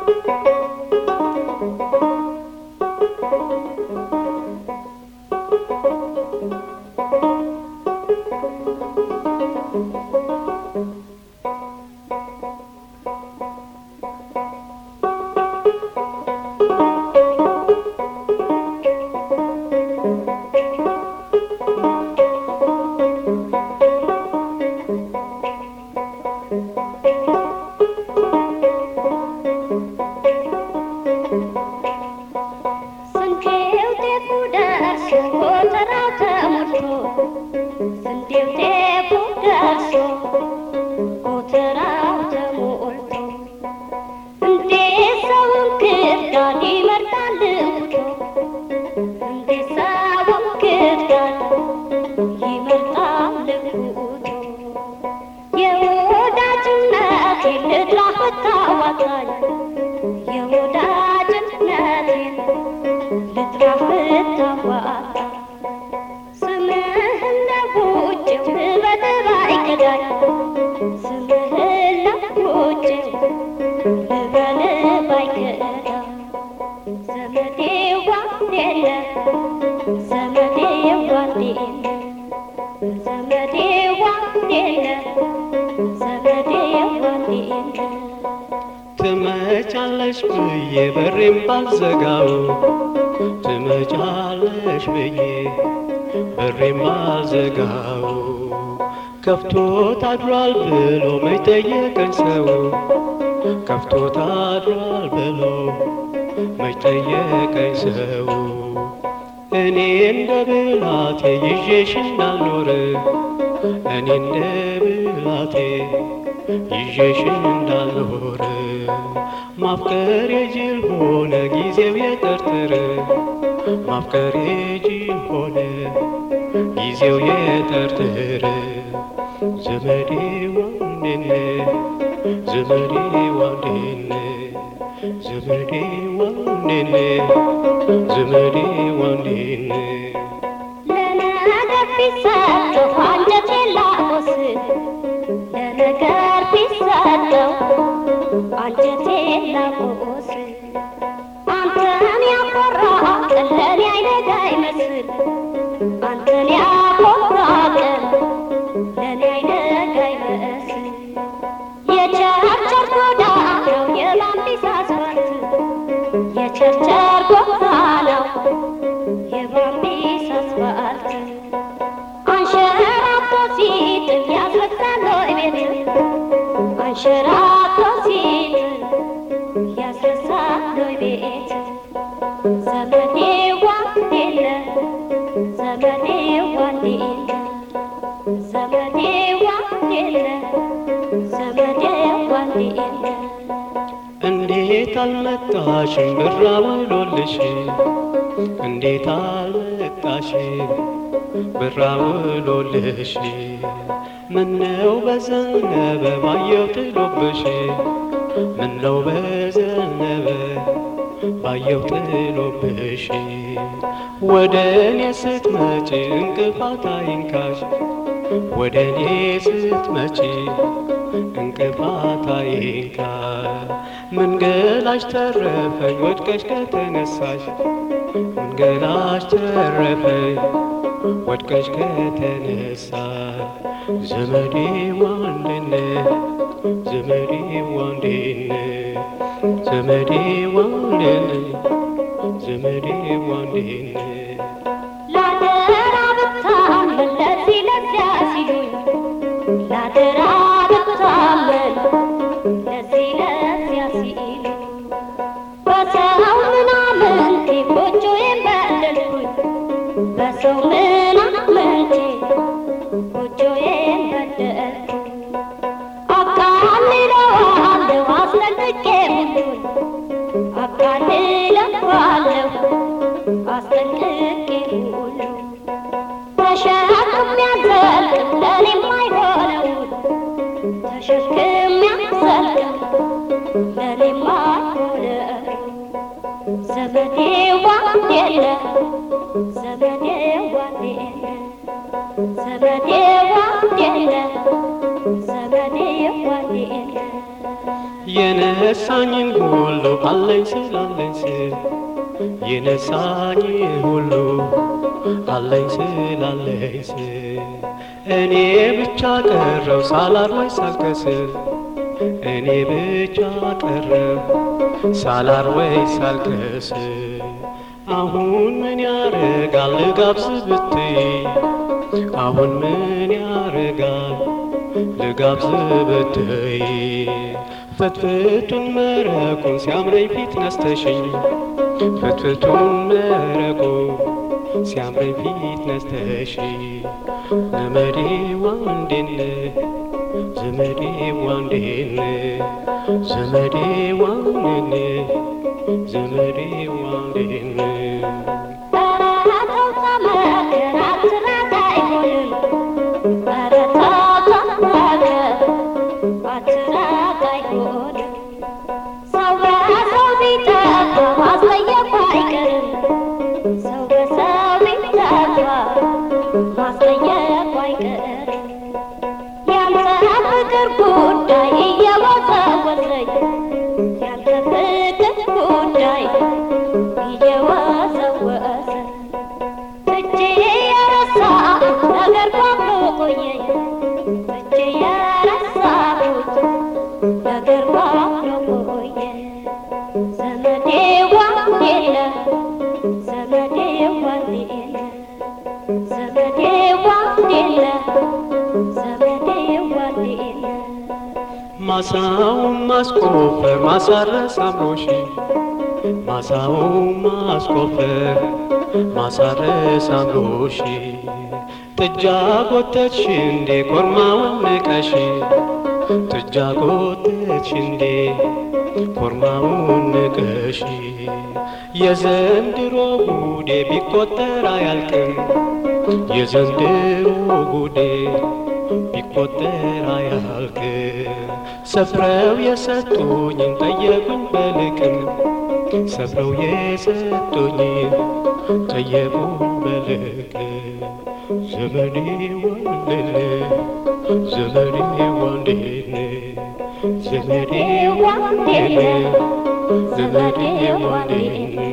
ስንዴው ጤፉ ደርሶ ጎተራው ተሞልቶ ስንዴው ጤፉ ደርሶ ጎተራው ተሞልቶ እንዴት ሰውን ክርዳድ ይመርጣል እውቶ እንዴት ሰውን ክርዳድ ይመርጣል እውቶ የወዳጅነቴን ልድራ ብታዋጣኝ የወዳጅነቴን ልጥራህ ብታዋጣ ስምህን ለውጭው ልበጥር አይከዳኝ ስምህን ለውጭው ልበል ባይከዳ ዘመዴ ዋንዴለ ዘመዴ ዋንዴለ ዘመዴ ዋንዴለ ዘመዴ ዋንዴለ ትመጫለሽ ብዬ በሬም ባልዘጋው ትመጫለሽ ብዬ በሬም ባልዘጋው ከፍቶ ታድሯል ብሎ መች ጠየቀኝ ሰው ከፍቶ ታድሯል ብሎ መች ጠየቀኝ ሰው እኔ እንደ ብላቴ ይዤሽ እንዳልኖር እኔ እንደ ብላቴ ይዤሽ እንዳልኖር ማፍቀር የጅል ሆነ ጊዜው የጠርጥር ማፍቀር የጅል ሆነ ጊዜው የጠርጥር ዘመዴ ዋንዴነ ዘመዴ ዋንዴነ ዘመዴ ዋንዴነ ዘመዴ ዋንዴነ ለነገር ቢሰጠው አንጀቴን ላቆስ ለነገር ቢሰጠው አንጀቴን ላቆስ አንተን ያኮራ ቀን ለኔ አይነጋ ይመስል አንተን ያኮራ ቀን ለኔ አይነጋ ይመስል የቸርቸር ጎዳናው የባምቢስ አስፋልት የቸርቸር ጎዳናው የባምቢስ አስፋልት አንሸራቶ ሲጥል ያስረሳል ወይ ቤት አንሸራቶ ሲጥል ያስረሳል ወይ ቤት ዘመዴ ዋንዴለ ዘመዴ ዋንዴለ ዘመዴ ዋንዴለ ዘመዴ ዋንዴለ እንዴት አልመጣሽም ብራ ውሎልሽ እንዴት አልመጣሽም ብራ ውሎልሽ ምነው በዘነበ ባየው ጥሎብሽ ምነው በዘነበ ባየው ጥሎብሽ ወደ እኔ ስትመጪ እንቅፋት አይንካሽ ወደ እኔ ስትመጪ እንቅፋት አይንካ መንገላሽ ተረፈኝ ወድቀሽ ከተነሳሽ መንገላሽ ተረፈኝ ወድቀሽ ከተነሳ ዘመዴ ዋንድነ ዘመዴ ዋንድነ ዘመዴ ዋንድነ ዘመዴ ዋንድነ ላደራ ብታመን ለዚህ ለዚያ ሲሉኝ ላደራ ብታመን ለዚህ ለዚያ ሲሉኝ በሰው ምናምንቴ ጎጆዬን በደልኩኝ በሰው ምናምንቴ ጎጆዬን በደልኩኝ አቃልለዋለሁ አስለቅቄ ሁሉን አቃልለዋለሁ አስጠንቅቄ ሁሉ ተሸክም ያዘልቅም ለኔም አይሆነውን ተሸክም ያዘልቅም ለኔም አይሆነው ዘመዴ ዋንዴለ ዘመዴ ዋንዴለ ዘመዴ ዋንዴለ ዘመዴ ዋንዴለ የነ የነሳኝን ሁሉ አለኝ ስላለኝ ስል የነሳኝ ሁሉ አለኝ ስላለኝ ስል እኔ ብቻ ቀረው ሳላር ወይ ሳልከስር እኔ ብቻ ቀረው ሳላር ወይ ሳልከስር አሁን ምን ያረጋል ልጋብዝ ብትይ አሁን ምን ያረጋል ልጋብዝ ብትይ ፍትፍቱን መረቁን ሲያምረኝ ፊት ነስተሽኝ ፍትፍቱን መረቁ ሲያምረኝ ፊት ነስተሽ ዘመዴ ዋንዴን ዘመዴ ዋንዴን ዘመዴ ዋንዴን ዘመዴ ዋንዴን ማሳውን ማስቆፈር ማሳረስ አምሮሽ ማሳውን ማስቆፈር ማሳረስ አምሮሽ ጥጃ ጎተች እንዴ ኮርማውን ንቀሽ ጥጃ ጎተች እንዴ ኮርማውን ንቀሽ የዘንድሮ ጉዴ ቢቆጠር አያልቅም የዘንድሮ ጉዴ ቢቆጠር አያልቅም ሰፍረው የሰጡኝን ጠየቁኝ በልቅም ሰፍረው የሰጡኝን ጠየቁኝ በልቅም ዘመዴ ወንድን ዘመዴ ወንድን ዘመዴ ወንድን ዘመዴ ወንድን